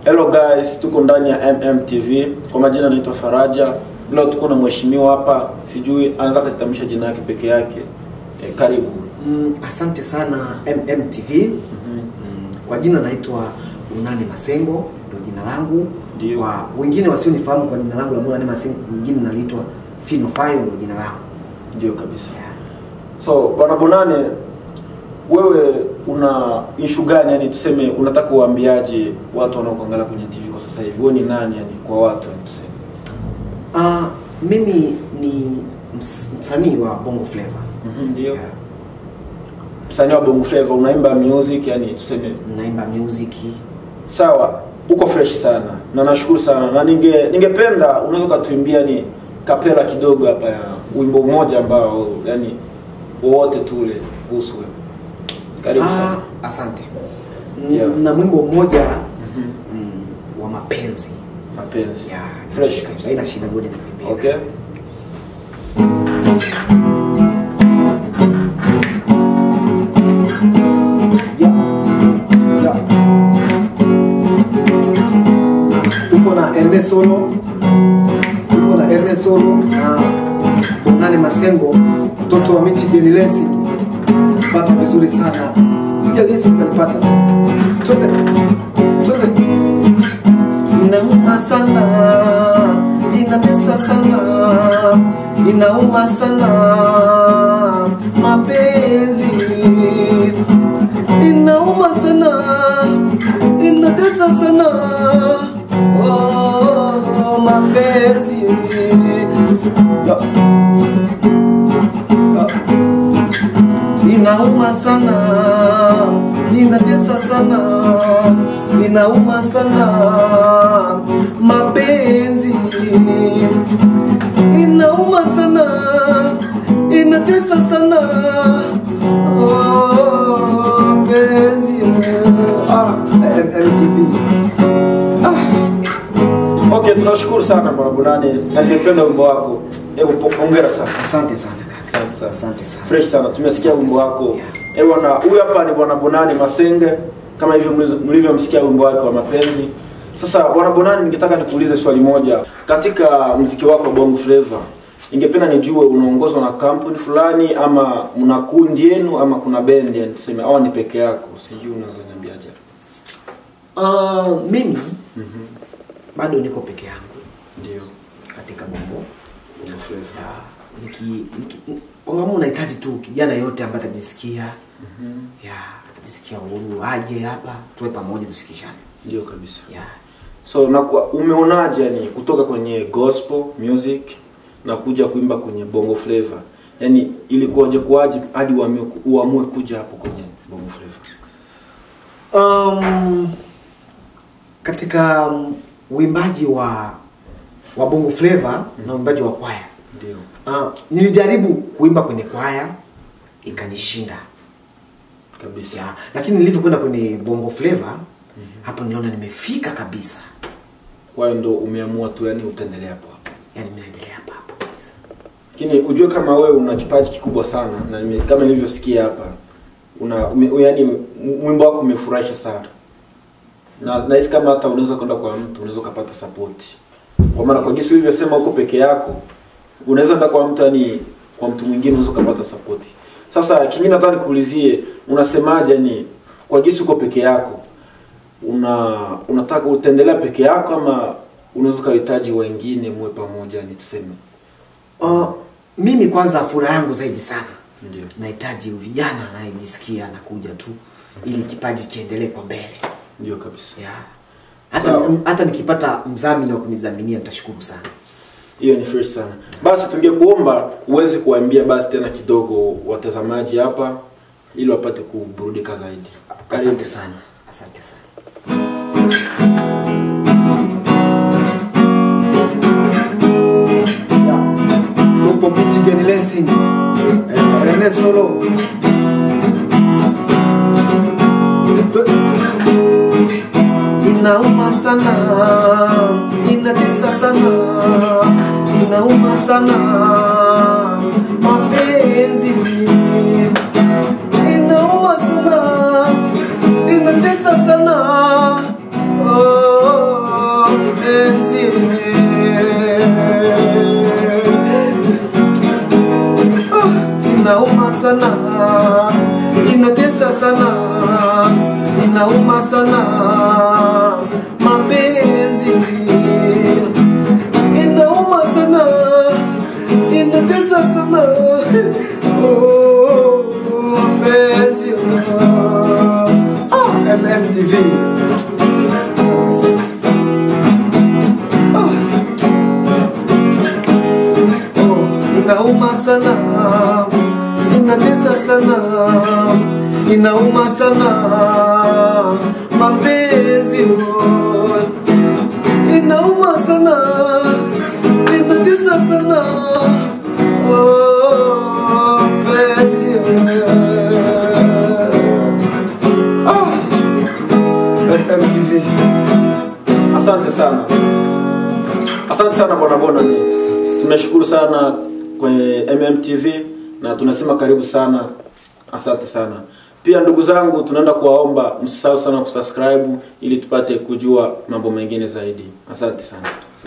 Hello guys, tuko ndani ya MMTV. Kwa majina naitwa Faraja. Leo tuko na mheshimiwa hapa, sijui anaweza kutamsha jina yake peke yake. E, karibu. Mm, asante sana MMTV. Mm, kwa jina naitwa Unani Masengo, ndio jina langu. Ndio. Kwa wengine wasionifahamu kwa jina langu la Unani Masengo, wengine naliitwa Fino Fayo, ndio jina langu. Ndio kabisa. So bwana Bonane, wewe una issue gani? Yani tuseme unataka uambiaje watu wanaokuangalia kwenye TV kwa sasa hivi? Wewe ni nani yani kwa watu yani tuseme? Ah, mimi ni ms msanii wa Bongo Flava. Mhm, ndio. Yeah. Msanii wa Bongo Flava unaimba music yani tuseme Naimba music. Sawa, uko fresh sana na nashukuru sana na ninge ningependa unaweza ukatuimbia ni kapela kidogo hapa ya wimbo mmoja ambao yani wowote tule kuhusu wewe. Karibu sana. Ah, asante. Mm, Yeah. Na mwimbo mmoja Mhm. mm, wa mapenzi. Mapenzi. Yeah, Fresh kabisa. Haina shida, ngoja nikuimbie. Okay. Ya. Ya. Tuko na Ernest Solo, tuko na Ernest Solo na Bonane Masengo, mtoto wa Michi Gerilesi. Pata vizuri sana, kuja gesi mtanipata tu. Chote chote, inauma sana, inatesa sana, inauma sana mapenzi inauma sana inatesa sana oh, mapenzi Ya. Ya. inauma sana inatesa sana inauma sana mapenzi inauma sana inatesa sana oh, penzi ah, MTV ah, Okay, tunashukuru sana bwana Bonane na nimependa wimbo wako. Hebu po- hongera sana. asante sana kaka. Asante sana. asante sana Fresh sana. Tumesikia Asante wimbo sana. wako. Yeah. Eh bwana, huyu hapa ni bwana Bonane Masenge kama hivyo mlizo- mlivyomsikia wimbo wake wa mapenzi. Sasa bwana Bonane, ningetaka nikuulize swali moja. Katika mziki wako wa Bongo Flava, ningependa nijue unaongozwa na kampuni fulani ama mna kundi yenu ama kuna bendi yani tuseme au ni peke yako? Sijui unaweza niambiaje. uh, mimi bado niko peke yangu Ndio. katika bongo Bongo Flava. Ya, niki, niki, kwangamu unahitaji tu kijana yote ambaye atajisikia ya atajisikia uhuru aje hapa tuwe pamoja tusikishane Ndio kabisa. ya So na kwa, umeonaje yani kutoka kwenye gospel music na kuja kuimba kwenye bongo flava? Yaani ilikuwaje kuwaje hadi uamue, uamue kuja hapo kwenye bongo flava? um, katika um, uimbaji wa wa bongo flava na uimbaji wa kwaya Ndio. uh, nilijaribu kuimba kwenye kwaya ikanishinda Kabisa. ya, lakini nilivyokwenda kwenye bongo flava hapo niliona nimefika kabisa Kwa hiyo ndo umeamua tu yani utaendelea hapo hapo. yani naendelea hapa hapo kabisa Lakini ujue kama wewe una kipaji kikubwa sana na nime, kama nilivyosikia hapa una ume, yani mwimbo wako umefurahisha sana. Na nahisi kama hata unaweza kwenda kwa mtu unaweza ukapata support. Kwa maana kwa jinsi ulivyosema uko peke yako, unaweza enda kwa mtu yani kwa mtu mwingine unaweza ukapata support. Sasa kingine nataka nikuulizie, unasemaje ni kwa jinsi uko peke yako? Una unataka utaendelea peke yako ama unaweza ukahitaji wengine muwe pamoja ni tuseme? uh, mimi kwanza furaha yangu zaidi sana Ndio. nahitaji vijana anayejisikia anakuja tu ili kipaji kiendelee kwa mbele Ndio kabisa. ya hata, Sawa. hata nikipata mdhamini wa kunidhaminia nitashukuru sana Hiyo ni fresh sana. Basi tungekuomba uweze kuwaambia basi tena kidogo watazamaji hapa ili wapate kuburudika zaidi. asante sana asante sana Tupo Michigan Lansing eh, Rene Solo Inauma sana, inatesa sana, inauma sana mapenzi inauma sana, inatesa sana oh. inauma sana mapenzi oh. inauma sana inatesa sana oh, penzi ah. MTV Asante sana, asante sana bwana Bonani, tunashukuru sana kwenye MMTV na tunasema karibu sana, asante sana. Pia ndugu zangu, tunaenda kuwaomba msisahau sana kusubscribe ili tupate kujua mambo mengine zaidi. Asante sana.